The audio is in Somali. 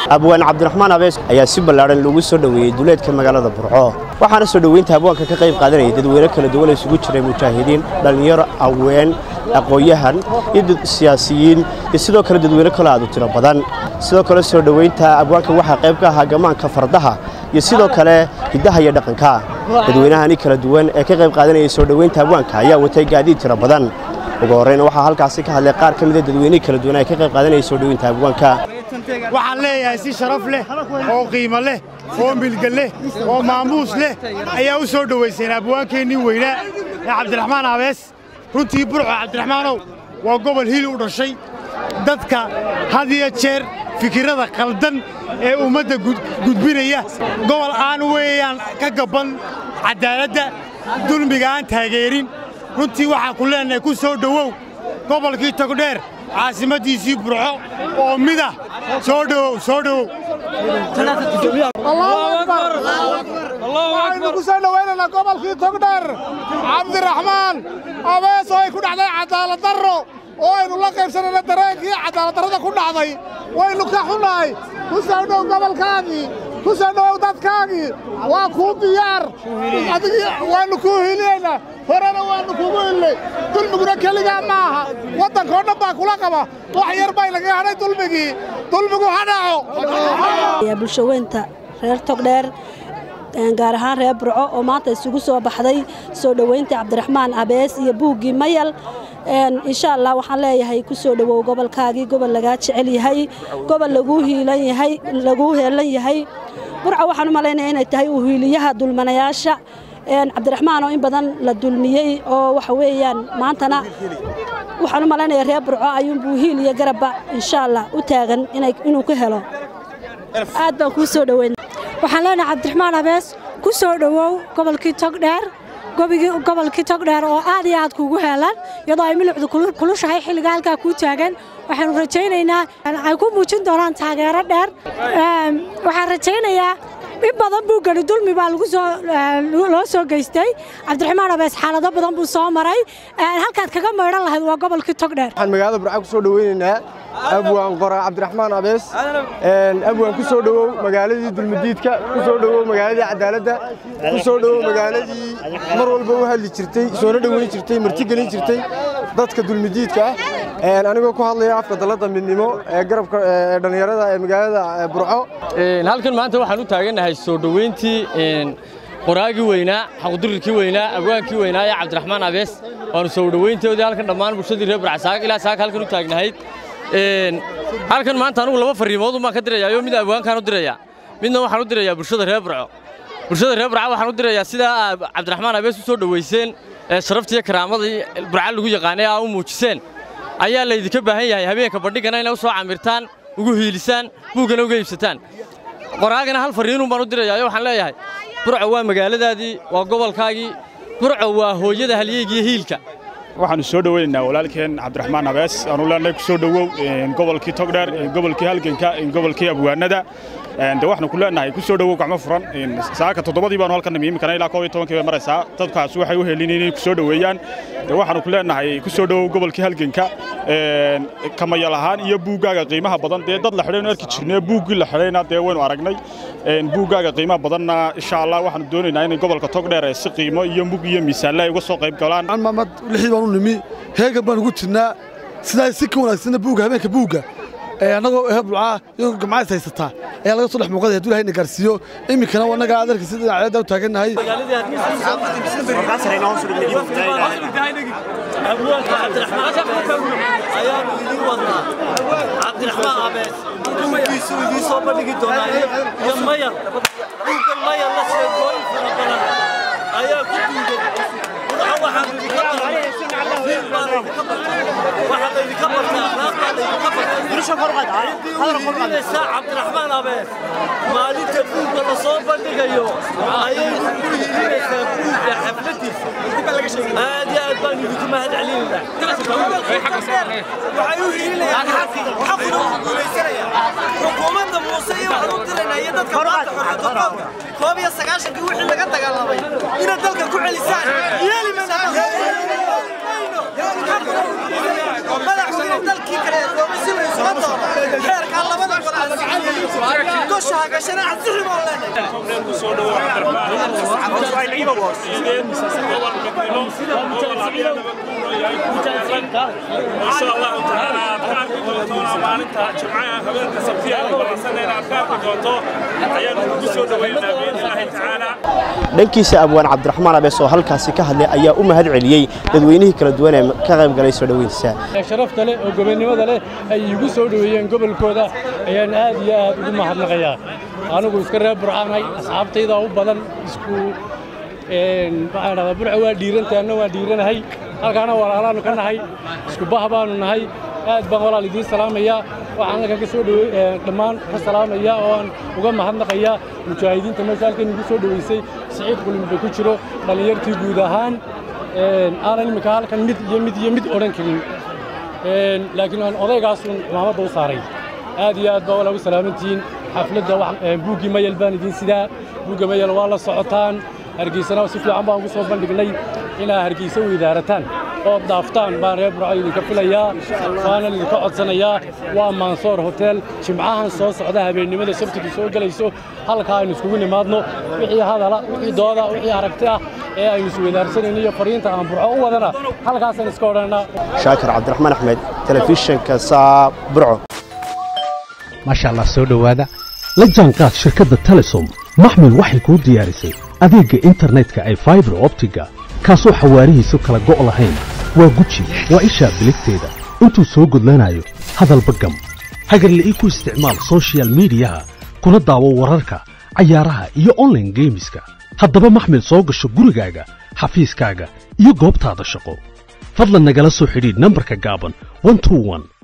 abwaan cabdiraxmaan abees ayaa si ballaadhan loogu soo dhoweeyey duleedka magaalada burco waxaana soo dhoweynta abwaanka ka qayb qaadanayay dadweyne kala duwan isugu jiray mujaahidiin dhallinyaro haween aqoon-yahan iyo siyaasiyiin iyo sidoo kale dadweyne kale aad u tiro badan sidoo kale soo dhoweynta abwaanka waxaa qayb ka ahaa gamaanka fardaha iyo sidoo kale hiddaha iyo dhaqanka dadweynahani kala duwan ee ka qayb qaadanayay soo dhoweynta abwaanka ayaa watay gaadiid tiro badan ugu horreyna waxaa halkaasi ka hadlay qaar ka mida dadweynihii kala duwan ee ka qayb qaadanayay soo dhoweynta abwaanka waxaan leeyahay si sharaf leh oo qiimo leh oo milga leh oo maamuus leh ayaa u soo dhowayseen abwaankeennii weynaa ee cabdiraxmaan abees runtii burco cabdiraxmaanow waa gobol hil u dhashay dadka had iyo jeer fikirrada khaldan ee ummadda gudbinaya gobol aan weeyaan ka gabban caddaaladda dulmiga aan taageerin runtii waxaan ku leennahay ku soo dhowow gobolkii togdheer caasimaddiisii burco oo midah soo dhowow soo dhowow waxaynu ku soo dhowaynaynaa gobolkii togdheer cabdiraxmaan abees oo ay ku dhacday cadaalad darro oo aynu la qaybsanayna dareenkii cadaaladdarrada ku dhacday waynu ka xunnahay ku soo dhow gobolkaagii ku soo dhowow dadkaagii waa kuu diyaar adigii waannu kuu hilinaynaa horena waannu kugu hilnay dulmiguna keligaa ma aha waddankoo dhan baa kula qaba wax yar bay lagaga hadhay dulmigii dulmigu ha dhaco bulshaweynta reer togdheer gaar ahaan reer burco oo maanta isugu soo baxday soo dhoweynta cabdiraxmaan abees iyo buuggii mayal insha allah waxaan leeyahay ku soo dhowow gobolkaagii gobol lagaa jecel yahay gobol laguu hiilan yahay laguu heelan yahay burco waxaan u malaynaya inay tahay uu hiiliyaha dulmanayaasha cabdiraxmaan oo in badan la dulmiyey oo waxa weeyaan maantana waxaan u malaynaya reer burco ayuunbuu hiil iyo garabba insha allah u taagan inuu ka helo aad baan kuu soo dhoweyn waxaan leenahay cabdiraxmaan abees ku soo dhowow gobolkii togdheer gobolkii togdheer oo aad iyo aad kuugu heelan iyadoo ay milicdu kulushahay xilliga halkaa kuu taagan waxaanu rajaynaynaa ay ku muujin doonaan taageero dheer waxaan rajaynayaa in badan buu geli dulmi baa loo soo geystay cabdiraxmaan abees xaalado badan buu soo maray halkaad kaga maydhan lahayd waa gobolkii togdheer waxaan magaalada burca ku soo dhoweynaynaa abwaan qora cabdiraxmaan abees abwaan ku soo dhowow magaaladii dulmidiidka ku soo dhowow magaaladii cadaaladda ku soo dhowow magaaladii mar walba u hadli jirtay soona dhoweyn jirtay marti gelin jirtay dadka dulmidiidka ah anigoo ku hadlaya afka dalladda midnimo ee garabka dhallinyarada ee magaalada burco halkan maanta waxaan u taagannahay soo dhoweyntii qoraagii weynaa xaqdurirkii weynaa abwaankii weynaa ee cabdiraxmaan abees waanu soo dhoweyntoodii halkan dhammaan bulshadii reer burcasaag ilaa saaka halkan u taagnahayd halkan maanta anugu laba farriimoodun baan ka dirayaayo mid abwaankaan u dirayaa midna waxaan u dirayaa bulshada reer burco bulshada reer burca waxaan u dirayaa sidaa cabdiraxmaan abees u soo dhoweyseen ee sharaftiiyo karaamadii burca lagu yaqaanay aa u muujiseen ayaa laydinka baahan yahay habeenka bandhigana inay u soo camirtaan ugu hiilisaan buuggana uga iibsataan qoraagana hal farriinun baan u dirayaayo waxaan leeyahay burco waa magaaladaadii waa gobolkaagii burco waa hooyada halyeygiiyo hiilka waxaannu soo dhoweynaynaa walaalkeen cabdiraxmaan abees aanu leenahay ku soo dhowow gobolkii togdheer gobolkii halganka gobolkii abwaanada de waxaanu ku leenahay ku soo dhowow gacmo furan saaka toddobadii baanu halkan nimi imikana ilaa koob iyo tobankii bay maraysaa dadkaas waxay u helin inay ku soo dhoweeyaan de waxaanu ku leenahay ku soo dhowow gobolkii halganka kamayal ahaan iyo buuggaaga qiimaha badan dee dad la xidhaynu arki jirnay buuggii la xidhayna dee waynu aragnay buuggaaga qiimaha badanna insha allah waxaanu doonaynaa inay gobolka togdheer si qiimo iyo mug iyo miisaanle ay uga soo qayb galaan mamad lixdii baan u nimi heegan baan ugu jirnaa sidaa si ka wanaagsanna buugga habeenka buugga annagoo heblucaa iyagoo gamcays haysataa ayaa laga soo dhex muuqaday hadduu ilahay na gaarsiiyo iminkana annaga adarka sida dhinacyada u taagannahay cabdiraxmaan abees buuggiisu idiin soo bandhigi doonaa iyo mayal buuggan mayal la sheegooyin fara badan ayaa ku duugan waxaan idinka waxaa laydinka bartay akhlaaqdaa laydinka bartayinaysaa cabdiraxmaan abees maalinta buugga la soo bandhigayo ayay ku hiilinaysaa buugga xafladiisa aad iyo aad baan idinku mahad celinaynaa waxay u hiilinayaan xaqina xaqina wuu guulaysanayaa xukuumadda muuse iyo waxaan u diraynaa iyo dadka maanta xorriyadda qoomka koob iyo sagaashankii wixii laga dagaalamay inaad dalka ku celisaan yeeli mayno madaxweyne dalkii kale ee doomay si la isuma doono xeerkaa labada gol aan gosha ha gashana ansixi baan leenahay insha allahu tacaala aad ka arki doonto maalinta jimcaha habeenka sabtiya balansanayna aad ka arki doonto ayaanu ugu soo dhaweynaa biidnillaahi tacaala dhankiisa abwaan cabdiraxmaan abees oo halkaasi ka hadlay ayaa u mahad celiyey dadweynihii kala duwan ee ka qayb galay soo dhoweyntiisa sharafta leh oo gobonnimada leh ay iigu soo dhoweeyeen gobolkooda ayaan aad iyo aad ugu mahadnaqayaa anigu iska reer burcaanahay asxaabtayda u badan isku maxaan dhahdaa burca waa dhiirantahay anna waa dhiiranahay halkaana walaalaannu ka nahay isku bah baannu nahay aad baan walaal idiin salaamayaa waxaan halkan ka soo dhowey dhammaan ka salaamayaa oo aan uga mahadnaqayaa mujaahidiinta meesha halkan igu soo dhoweysay siciid qulimbe ku jiro dhallinyartii guud ahaan aanan iminka halkan mid iyo mid iyo mid odhan karin laakiin aan odaygaasun cumaamadda u saaray aad iyo aad baa walaa u salaamantihiin xafladda buuggii mayel baan idiin sidaa buugga mayel waa la socotaan hargeysana si fiican baan ugu soo bandhignay inaa hargeysa weydaarataan ood dhaaftaan baan reer burco idinka filayaa waanan idinka codsanayaa waa mansoor hotel jimcahan soo socda habeennimada sabtidu soo gelayso halkaa aynu iskugu nimaadno wixii hadala wixii dooda wixii aragti ah ee aynu isweydaarsanayno iyo fariinta aan burco u wadana halkaasaan iska odhanaa shaakir cabdiraxmaan axmed telefishinka saa burco maasha allah soo dhowaada la jaanqaad shirkadda telesom maxmil waxay kuu diyaarisay adeegga internetka ay faibar optiga kaasoo xawaarihiisu kala go' lahayn waa guji waa ishaa biligteeda intuu soo gudlanayo hadalba gam hagarle ii ku isticmaal sochial midiyaha kuna daawo wararka cayaaraha iyo onlaine geemiska haddaba maxmil soo gasho gurigaaga xafiiskaaga iyo goobtaada shaqo fadlan nagala soo xidhiidh nambarka gaaban